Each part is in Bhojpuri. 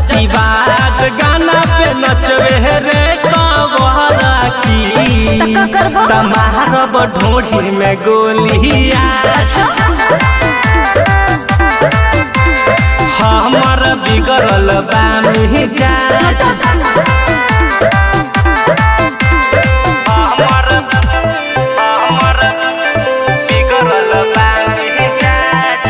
जातिवाद गाना पे नचवे रे सवरा की त का करबो? तमारब ढोढ़ी में गोलिया हमर बिगड़ल बा मिजाज हमर हमर बिगड़ल बा मिजाज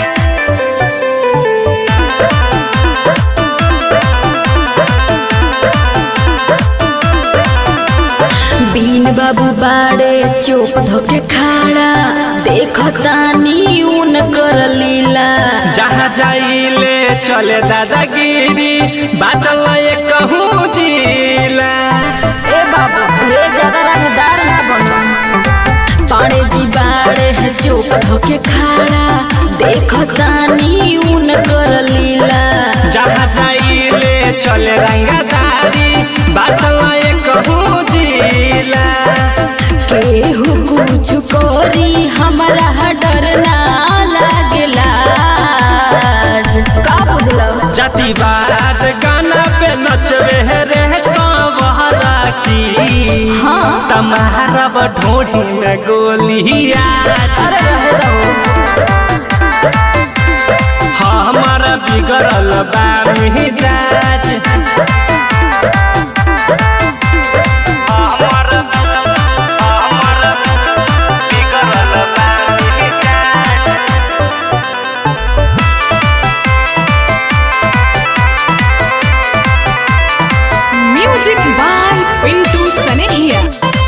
बीन बाबू बाड़े चोप धोके खाड़ा देखतानी उन कर लीला जहाँ जाइले चले दादागिरी बाचल कहूँ जिला ए बाबू ढेर ज्यादा रंगदार ना बनो पाड़े जी बाड़े चोप धोके खाड़ा देखतानी उन कर लीला जहाँ जाइले चले रंगदारी बाचल कहूँ जिला केहू कुछ करी हमरा डर ना लागला का बुझलो जातिवाद गाना पे नचवे रे सवहरा की हाँ। तमारा ढोढ़ी में गोलिया अरे रहे दो हमर बिगड़ल बा मिजाज हमर हमर बिगड़ल बा मिजाज Music by Pintu Sanehia.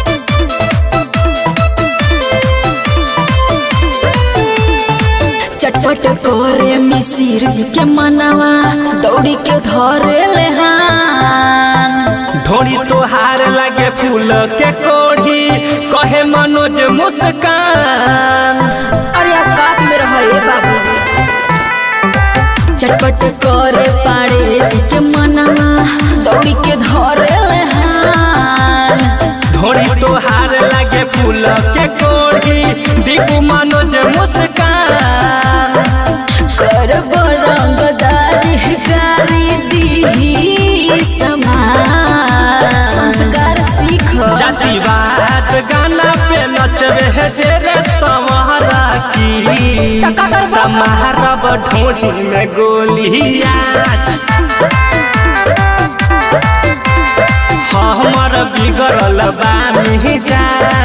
चटपट करे मिसिर जी के मनवा दौड़ी के धरे ले हान ढोरी तोहार लागे फूल के कोढ़ी कहे मनोज मुस्कान अरे अब काप में रहे बाबू चटपट करे पाड़े जी के मनवा दौड़ी के धरे ले हान ढोरी तोहार लागे फूल के कोढ़ी दीपू मनोज मुस्कान कर रंगदारी कारी दी समान संस्कार सीख जातिवाद गाना पे नचवे जे रे संवहरा की टका करबो। तमारब ढोढ़ी में गोलिया हमर बिगड़ल बा मिजाज